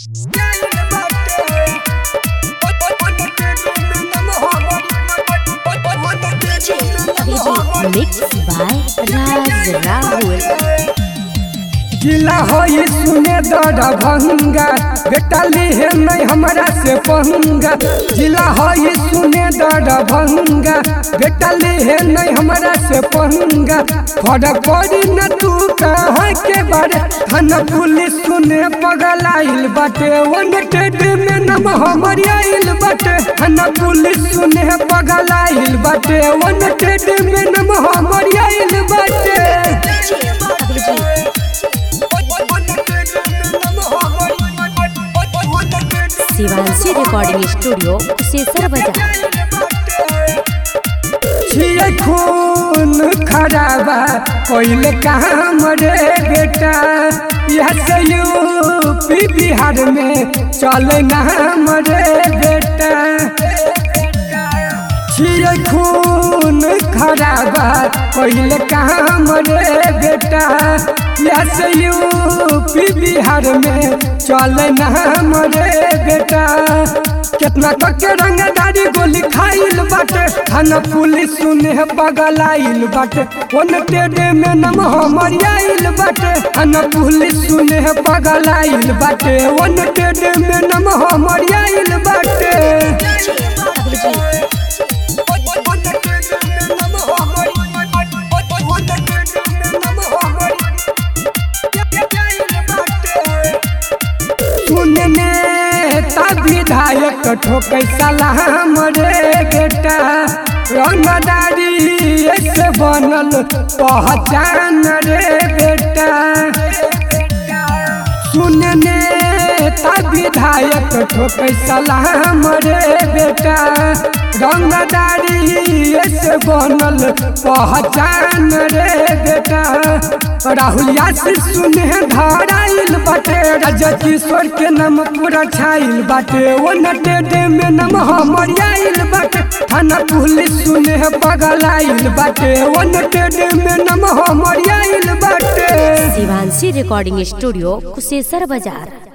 Mixed by Raz Rahul. गिला होई सुने दर भंगा बेटा लिहे नहीं हमरा से पंगा गिला होई सुने दर भंगा बेटा लिहे नहीं हमरा से पंगा फरक पड़ी न तू कहाँ के बारे थाना पुलिस सुने पगल आइल बाटे वन टेड में नम हमर आइल बाटे थाना पुलिस सुने पगल आइल बाटे वन टेड में नम हमर आइल बाटे शिवांशी रिकॉर्डिंग स्टूडियो कुशेश्वर बाजार छिए खून खराबा कोइल काम रे बेटा यह से यूपी बिहार में चले नाम रे बेटा छिए खून खराबा कोइल काम रे बेटा यह से यूपी बिहार में चले नाम रे बेटा कितना तक के रंगदारी गोली खाइल बाटे थाना पुलिस सुने पगल आइल बाटे ओन टेडे में नम हमर आइल बाटे थाना पुलिस सुने पगल आइल बाटे ओन टेडे में नम हमर आइल बाटे सुनने तब विधायक ठोकै सलाम रे बेटा रंगदारी से बनल पहचान रे बेटा सुनने तब विधायक ठोकै सलाम रे बेटा रंगदारी से बनल पहचान रे बेटा राहुल यासिर सुने धराइल बाटे राजा किशोर के नाम पूरा छाइल बाटे वो नटे में नाम हमर आइल बाटे थाना पुलिस सुने पगल आइल बाटे वो नटे में नाम हमर आइल बाटे शिवांशी रिकॉर्डिंग स्टूडियो कुशेश्वर बाजार